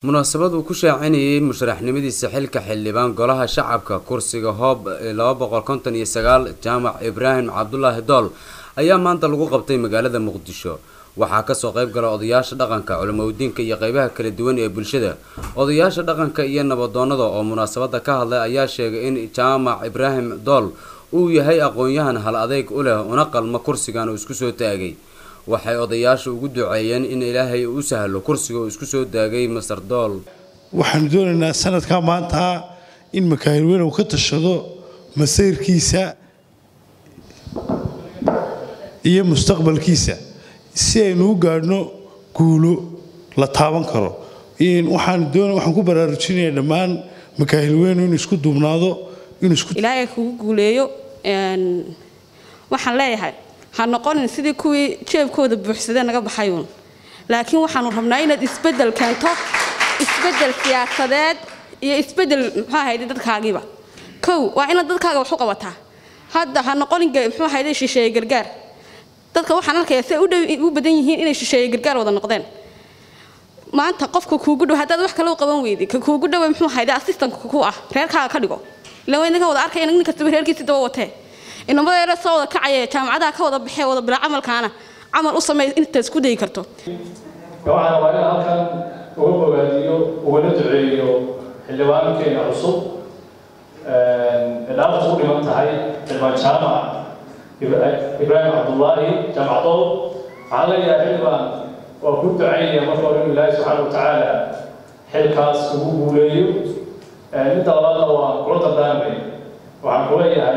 munaasabad uu ku shaacinayay musharaxnimadiisa xilka xildhibaan golaha shacabka kursiga hoob laba boqol konton iyo sagaal jaamac ibraahim cabdulaahi dool ayaa maanta lagu qabtay magaalada muqdisho waxaa kasoo qayb gala odayaasha dhaqanka culimadiinka iyo qeybaha kala duwan ee bulshada odayaasha dhaqanka iyo nabadoonada oo munaasabada ka hadlay ayaa sheegay in jaamac ibraahim dool uu yahay aqoon-yahan hal adeyg u leh una qalma kursigan uu isku soo taagay waxay odayaasha ugu duceeyeen in ilaahay u sahlo kursiga uu isku soo taagay masar dool waxaanu doonaynaa sanadkaa maanta in makaahil weyn uu ka tashado masayrkiisa iyo mustaqbalkiisa si aynu u gaadhno guulo la taaban karo waxaan ku baraarujinayaa dhammaan makaahil weynu inuu isku duubnaado ilaahay kugu guuleeyo waxaan leeyahay ha noqonin sidii kuwii jeebkooda buuxsadee naga baxayuun laakiin waxaanu rabnaa inaad isbedel keento isbedel siyaasadeed iyo isbedel muxuu ahayde dadkaagiiba kow waa inaad dadkaaga wax u qabataa hadda ha noqonin muxuu ahayde shisheeye gargaar dadka waxaan arkayaa si ay u badan yihiin inay shisheeye gargaar wada noqdeen maanta qofka kuugu dhow haddaad wax kale u qaban weydi ka kuugu dhowe muxuu ahayde assistantka ku ah reerkaaga ka dhigo ilan waa idinka wada arkaya nin kastaba reerkiisi daba watee inamada yare soo wada kacaya jaamacadaha ka wada baxee wada bilaa camalkaana camal u sameey inta isku dayi karto waxaan rabaa in halkan uga bogaadiyo ugana duceeyo xildhibaankeena cusub dhaafta u dhiman tahay xildhibaan jaamac ibraahim cabdullaahi jaamacdood waxaan leeyahay xildhibaan waa ku ducaynaya marka hore in ilaahi subxaana watacaala xilkaas ugu guuleeyo midda labaadna waa kula dardaarmay waxaan ku leeyahay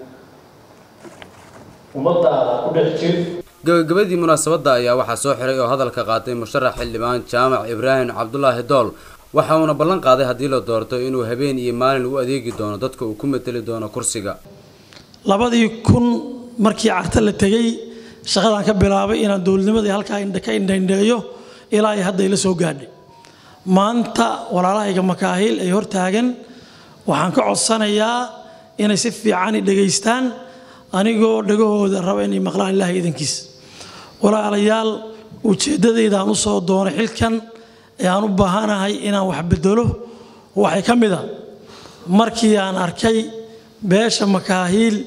ummadaada ku dhex jir gabagabadii munaasabadda ayaa waxaa soo xiray oo hadalka qaatay musharax xildhibaan jaamac ibraahim cabdulaahi dool waxa uuna ballan qaaday haddii la doorto inuu habeen iyo maalin u adeegi doono dadka uu ku mateli doono kursiga labadii kun markii carta la tegey shaqadaan ka bilaabay inaan dowladnimadii halkaa ka indhaindheeyo ilaa ay hadda ila soo gaadhay maanta walaalahayga makaahil ay hortaagan waxaan ka codsanayaa inay si fiicani dhegaystaan anigoo dhagahooda raba inay maqlaan ilaahay idankiis walaalayaal ujeeddadaydaan u soo doonay xilkan ee aan u baahanahay inaan wax bedelo waxay ka mid a markii aan arkay beesha makaahiil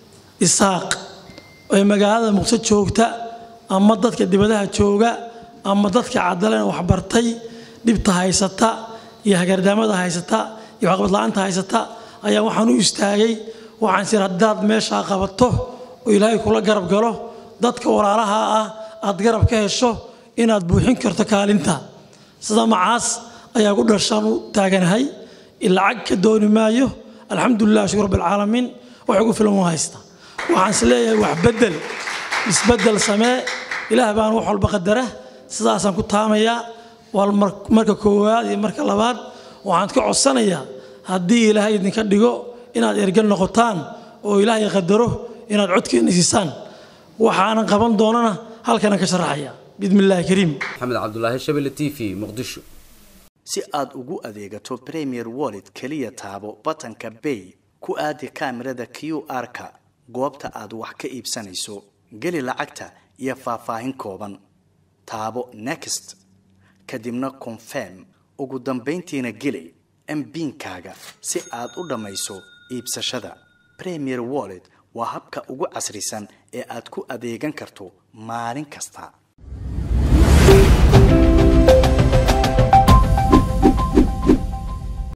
isaaq ee magaalada muqdisho joogta ama dadka dibadaha jooga ama dadka caddaleen waxbartay dhibta haysata iyo hagardaamada haysata iyo waxqabadla-aanta haysata ayaa waxaan u istaagay waxaan sir haddaad meeshaa qabato oo ilaahay kula garab galo dadka walaalaha ah aad garab ka hesho inaad buuxin karto kaalinta sida macaas ayaa ku dhashaan u taaganahay lacag ka dooni maayo alxamdulilah shukur rabbilcaalamiin wax ugu filan u haysta waxaan is leeyahay wax bedel isbedel samee ilaah baan wax walba qadara sidaasaan ku taamayaa waa marka koowaad iyo marka labaad waxaan ka codsanayaa haddii ilaahay idinka dhigo inaad ergan noqotaan oo ilaahay qadaro inaad codkeenna siisaan waxaanan qaban doonana halkanaan ka sharaxaya bismi illaahi kariim maxamed cabdulaahi shabelle t v muqdisho si aad ugu adeegato premier wallet keliya taabo batanka bay ku aadi kaamirada q r-ka goobta aad wax ka iibsanayso geli lacagta iyo faahfaahin kooban taabo next kadibna confirm ugu dambayntiina geli mbiinkaaga si aad u dhammayso iibsashada premier wallet waa habka ugu casrisan ee aad ku adeegan karto maalin kasta